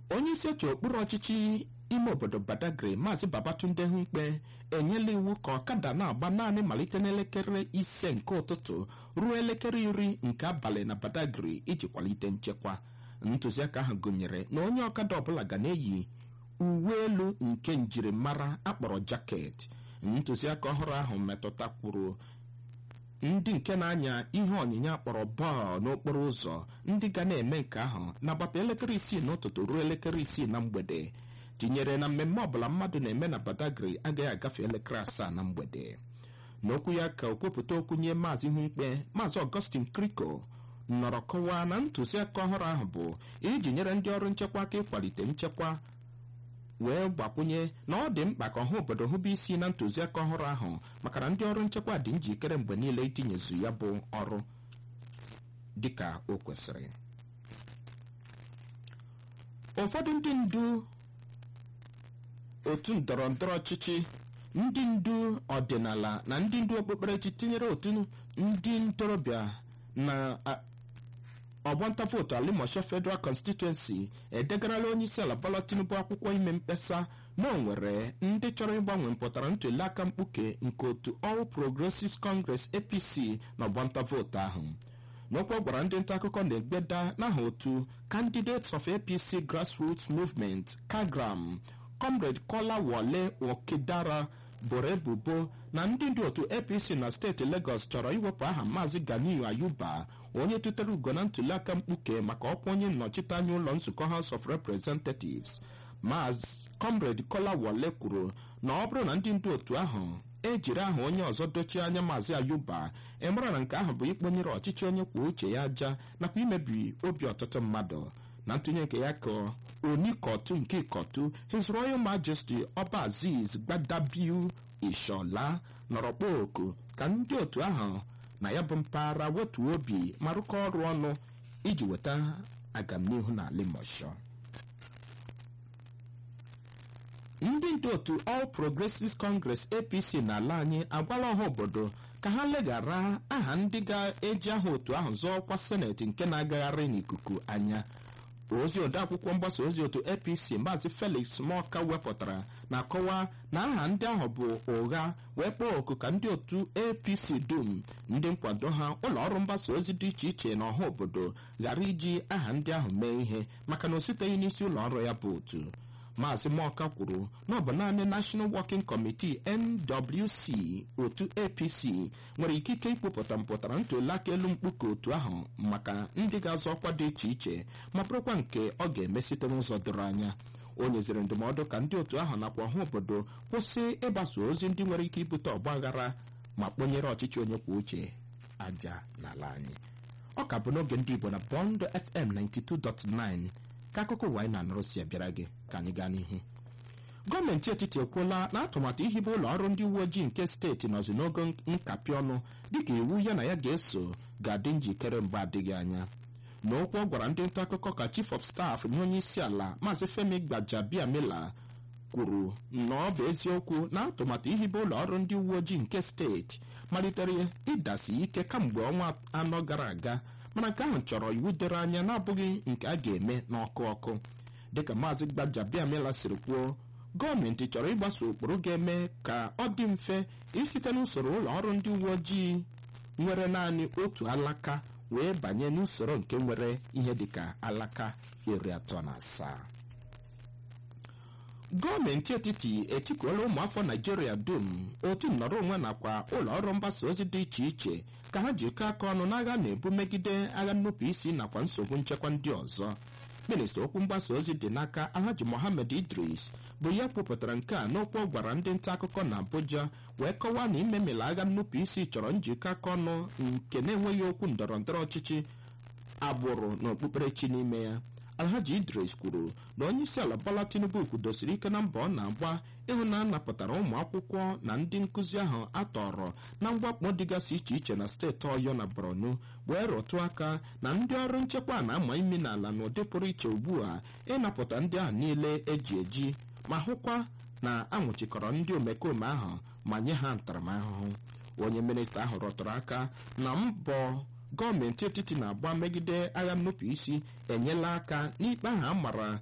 onye isi oche okpuru ọchịchị ime obodo badagry maazị babatunde mkpe enyela iwu ka ọkada na-agba naanị malite n'elekere ise nke ụtụtụ ruo elekere iri nke abalị na badagry iji kwalite nchekwa ntụziaka ahụ gụnyere na onye ọkada ọbụla ga na-eyi uwe elu nke njirimara akpọrọ jaket ntụziaka ọhụrụ ahụ metụtakwuru ndị nke na-anya ihe onyinye akpọrọ bọọlụ n'okporo ụzọ ndị ga na-eme nke ahụ n'agbata elekere isii n'ụtụtụ ruo elekere isii na mgbede tinyere na mmemme ọbụla mmadụ na-eme na badagry agaghị agafe elekere asaa na mgbede n'okwu ya ka okwupụta okwu nye maazị mkpe maazị ọgọstin kriko nọrọ kọwaa na ntụziaka ọhụrụ ahụ bụ iji nyere ndị ọrụ nchekwa aka ịkwalite nchekwa wee gbakwunye na ọ dị mkpa ka ọha obodo hụba isi na ntụziaka ọhụrụ ahụ maka na ndị ọrụ nchekwa dị njikere mgbe niile itinyezu ya bụ ọrụ dịka o kwesịrị ụfọdụ ndị ndu otu ndọrọ ndọrọ ọchịchị ndị ndu ọdịnala na ndị ndu okpukperechi tinyere otu ndị ntorobịa na ọgbanta vootu alimosho federal constituency edegarala onye isi ala bola tinubu akwụkwọ ime mkpesa na o nwere ndị chọrọ ịgbanwe mpụtara ntụliaka mkpuke nke otu all progressives congress apc na ọgbanta vootu ahụ n'okwu ọ gwara ndị nta akụkọ na-egbeda n'aha otu candidates of apc grassroots movement kagram comrade kola wole okidara boro ebubo na ndị ndị otu apc na steeti legọs chọrọ iwepụ aha maazị ganiyu ayuba onye tụtere ugo na ntụliaka mkpuke maka ọkwa onye nnọchiteanya ụlọ nzukọ house of representatives maazị comrade kola wole kwuru na ọ bụrụ na ndị ndị otu ahụ ejiri aha onye ọzọ dochie anya maazị ayuba ịmara na nke ahụ bụ ikponyere ọchịchị onye kwuo uche ya aja nakwa imebi obi ọtụtụ mmadụ na ntụnye nke ya ka onikotu nke ikotu his royal majesty ọba aziz gbadabiu ishola nọrọ kpọọ oku ka ndị otu ahụ na ya bụ mpaghara wetuo obi ma rụkọ ọrụ ọnụ iji weta agamnihu na limosho ndị ndị otu all progressives congress apc n'ala anyị agwala ọha obodo ka ha leghara aha ndị ga-eji aha otu ahụ zọọ ọkwa seneti nke na-agagharị n'ikuku anya ozi odeakwụkwọ mgbasa ozi otu apc maazị felix moka wepụtara na-akọwa na aha ndị ahụ bụ ụgha wee kpọọ oku ka ndị otu apc dum ndị nkwado ha ụlọ ọrụ mgbasa ozi dị iche iche na ọha obodo ghara iji aha ndị ahụ mee ihe maka na o siteghị n'isi ụlọ ọrụ ya bụ otu maazị moka kwuru na ọ bụ naanị national working committee nwc otu apc nwere ikike ikpopụta mpụtara ntụliaka elu mkpuke otu ahụ maka ndị ga-azọ ọkwa dị iche iche ma bụrụkwa nke ọ ga-eme site n'ụzọ doro anya o nyeziri ndụmọdụ ka ndị otu ahụ nakwa ọha obodo kwụsị ịgbasa ozi ndị nwere ike ibute ọgba aghara ma kponyere ọchịchị onye kwuo uche aja n'ala anyị ọ ka bụ n'oge ndị igbo na bond fm 92.9 ka akụkọ ụwa anyị na-anụrụ si abịara gị ka anyị gaa n'ihu gọọmenti etiti ekwuola na atụmatụ ihibe ụlọ ọrụ ndị uwe ojii nke steeti nọzi n'ogo nkapị ọnụ dịka iwu ya na ya ga-eso ga-adị njikere mgbe adịghị anya n'okwu ọ gwara ndị nta akụkọ ka chief of staff nye onye isi ala maazị femi gbajabiamila kwuru na ọ bụ eziokwu na atụmatụ ihibe ụlọ ọrụ ndị uwe ojii nke steeti malitere ịdasi ike kamgbe ọnwa anọ gara aga mana nke ahụ chọrọ iwu doro anya na-abụghị nke a ga-eme n'ọkụ ọkụ dịka maazị gbajabiamila siri kwuo gọọmenti chọrọ ịgbaso ụkpụrụ ga-eme ka ọ dị mfe isite n'usoro ụlọ ọrụ ndị uwe ojii nwere naanị otu alaka wee banye n'usoro nke nwere ihe dịka alaka iri atọ na asaa gọọmenti etiti etikuola ụmụafọ naijiria dum otu nnọrọ onwe nakwa ụlọ ọrụ mgbasa ozi dị iche iche ka ha jikọọ aka ọnụ n'agha na-ebu megide agha nnupụ isi nakwa nsogbu nchekwa ndị ọzọ minista okwu mgbasa ozi dị n'aka alhaji mohammed idris bụ ya kwupụtara nke a n'okwu ọ gwara ndị nta akụkọ na abuja wee kọwaa na imemela agha nnupụ isi chọrọ njikọ aka ọnụ nke na-enweghị okwu ndọrọ ndọrọ ọchịchị agbụrụ na okpukperechi n'ime ya alhaji idris kwuru na onye isi ala bola tinubu kwudosiri ike na mbọ ọ na-agba ịhụ na a napụtara ụmụ akwụkwọ na ndị nkụzi ahụ atọrọ na mwakpo dịgasị iche iche na steeti ọyọ na borno wee rụtụ aka na ndị ọrụ nchekwa na-ama imi n'ala n'ụdị pụrụ iche ugbu a ịnapụta ndị ahụ niile eji eji ma hụkwa na anwụchikọrọ ndị omekome ahụ ma nye ha ntaramahụhụ onye minista ahụ rọtụrụ aka na mbọ gọọmenti etiti na-agba megide agha nnupụ isi enyela aka n'ikpe ahụ a mara